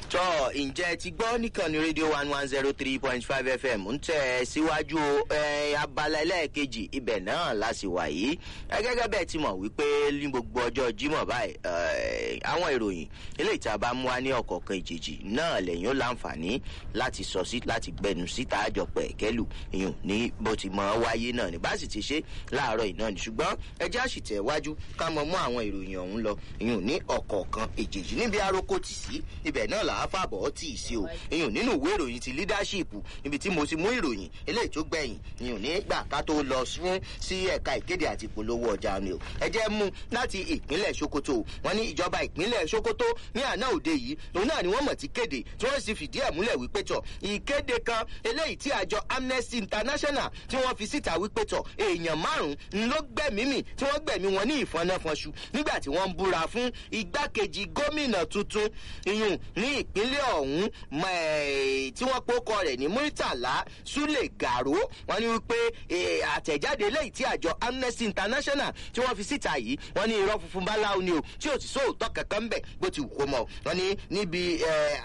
tọ́ ǹjẹ́ ti gbọ́ nìkànnì rédíò one one zero three point five fm ń tẹ̀ síwájú abala ẹlẹ́ẹ̀kejì ibẹ̀ náà láti wà yìí gẹ́gẹ́ bẹ́ẹ̀ ti mọ̀ wípé ní gbogbo ọjọ́ jímọ̀ báyìí àwọn ìròyìn eléyìí tí a bá mú wá ní ọ̀kọ̀ọ̀kan ìjèjì náà lẹ́yìn ó láǹfààní láti sọ sí láti gbẹnu síta àjọpọ̀ ẹ̀kẹ́lù ìyún ní bó ti mọ̀ wáyé náà ní bá sì ti ṣe láàárọ̀ yìí náà ní ṣùgbọ́n ẹjẹ́ àṣìtẹ̀ wájú ká mọ mú àwọn ìròyìn ọ̀hún lọ ìyún ní ọ̀kọ̀ọ̀kan ìjèjì níbi arókò tì sí ibẹ̀ náà là á fàbọ̀ tì í sí o ìyún nínú ìwé ìròyìn ti leadership níbi tí mo ti mú ìròyìn eléyìí tó gbẹ̀yìn ìyún nígbà ká tó lọ fún sí ẹ̀ka ìkéde àti ìpolówó ọjà ni o ẹ jẹ́ mú láti ìpínlẹ̀ sokoto wọn ní ìjọba ìpínlẹ̀ sokoto ní àná òde yìí òun náà ni wọ́n mọ̀ ti kéde tí wọ́n sì fìdí ẹ̀ múlẹ̀ wípé tọ̀ ìkéde kan eléyìí tí àjọ amnesty international tí wọ́n fi síta wípé tọ̀ èèyàn márùn-ún ló gbẹ̀mímì tí wọ́n gbẹ̀mí wọn ní ìfọnáfọnṣu nígbà tí wọ́n ń búra fún igbákejì gómìnà tuntun iyùn ní ìpínlẹ̀ ọ̀hún tí wọ́n pókọ rẹ̀ ní muritala sule garo wọ́n ní wípé àtẹ̀jáde eléyìí tí àjọ amnesty international tí wọ́n fi síta yìí wọ́n ní irọ́ funfun báláwo ni o tí ò sì sóòótọ́ kankan bẹ̀ bó ti wù kó mọ̀ wọ́n ní níbi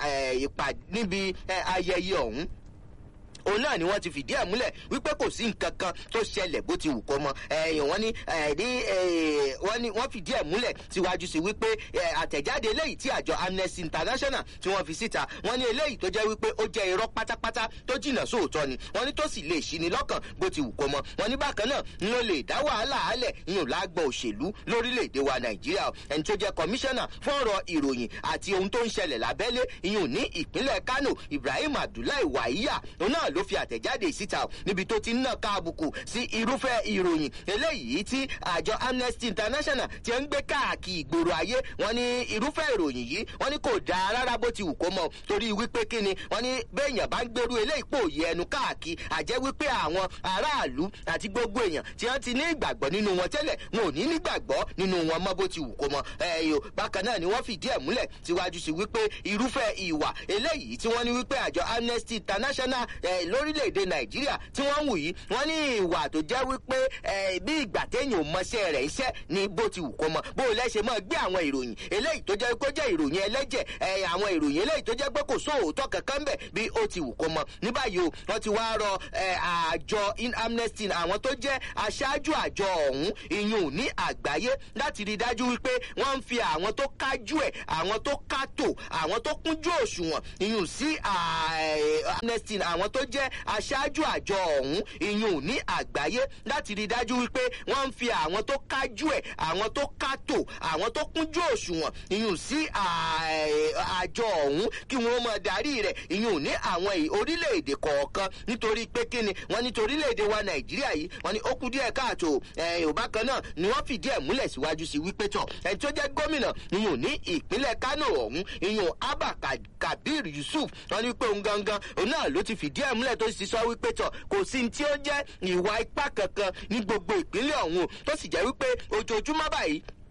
níbi ayẹyẹ ọ̀hún òun náà ni wọn ti fìdí ẹ múlẹ wípé kò sí nǹkan kan tó ṣẹlẹ bó ti wù kó mọ ẹyìn wọn ni ní wọn ni wọn fìdí ẹ múlẹ síwájú sí wípé àtẹjáde eléyìí tí àjọ amnesty international tí wọn fi síta wọn ní eléyìí tó jẹ wípé ó jẹ irọ pátápátá tó jìnnà sóòótọ ni wọn ní tó sì lè ṣí ni lọkàn bó ti wù kó mọ wọn ní bákan náà ń ló lè dá wàhálà álẹ ìyún lágbọ òṣèlú lórílẹèdè wa nàìjíríà ẹni tó jẹ kọmíṣánná fún ọrọ ìròyìn àti ohun tó ń ṣẹlẹ lábẹlé ìyún ní ìpínlẹ kánò ibrahim abdullahi wàhíyà òun náà ló fi àtẹ̀jáde síta níbi tó ti ń nà ká àbùkù sí irúfẹ́ ìròyìn eléyìí tí àjọ amnesty international ti ń gbé káàkiri ìgboro ayé wọn ní irúfẹ́ ìròyìn yìí wọn ní kò dáa rárá bó ti wù kó mọ torí wípé kíni wọn ní béèyàn bá ń gbèrú eléyìí pò yẹ ẹnu káàkiri àjẹ́ wípé àwọn aráàlú àti gbogbo èèyàn tí wọ́n ti ní ìgbàgbọ́ nínú wọn tẹ́lẹ̀ wọn ò ní nígbàgbọ́ nínú wọn mọ́ bó ti wù kó mọ ẹ̀yọ́ bákan náà ni wọ́n fìdí ẹ̀ múlẹ̀ síwájú sí wípé irúfẹ́ ìwà eléyìí tí wọ́n ní wípé àjọ amnesty international lórílẹ̀‐èdè nàìjíríà tí wọ́n ń wù yìí wọ́n ní ìwà tó jẹ́ wípé bí ìgbà téèyàn ò mọṣẹ́ rẹ̀ iṣẹ́ ni bó ti wù kó mọ bó o lẹ́sẹ̀ mọ́ gbé àwọn ìròyìn eléyìí tó jẹ́ kó jẹ́ ìròyìn ẹlẹ́jẹ̀ àwọn ìròyìn eléyìí tó jẹ́ pé kò sóòótọ́ kankan bẹ̀ bí ó ti wù kó mọ ní báyìí o wọ́n ti wá rọ àjọ in amnesty àwọn tó jẹ́ aṣáájú àjọ ọ̀hún ìyún ní àgbáyé láti rí dájú wípé wọ́n ń fi àwọn tó kájú ẹ̀ àwọn tó kátó àwọn tó kúnjú òṣùwọ̀n ìyún sí amnesty àwọn tó jẹ́ aṣáájú àjọ ọ̀hún ìyún ní àgbáyé láti rí dájú wípé wọ́n ń fi àwọn tó kájú ẹ̀ àwọn tó kátó àwọn tó kúnjú òṣùwọ̀n ìyún sí àjọ ọ̀hún kí wọ́n mọ darí rẹ̀ ìyún ní àwọn orílẹ̀-èdè kọ̀ọ̀kan nítorí pé kíni wọ́n ní torílẹ̀-èdè wa nàìjíríà yìí wọ́n ní ó kú díẹ̀ káàtó yorùbá kan náà ni wọ́n fìdí ẹ̀ múlẹ̀ síwájú sí wípé tọ̀ ẹni tó jẹ́ gómìnà ìyún ní ìpínlẹ̀ kánò ọ̀hún ìyún abba kabir yusuf wọ́n ní pé òun gangan òun náà ló ti fìdí ẹ̀ múlẹ̀ tó sì sọ wípé tọ̀ kò sí tí ó jẹ́ ìwà ipá kankan ní gbogbo ìpínlẹ̀ ọ̀hún tó sì jẹ́ wípé ojoojúmọ́ báyìí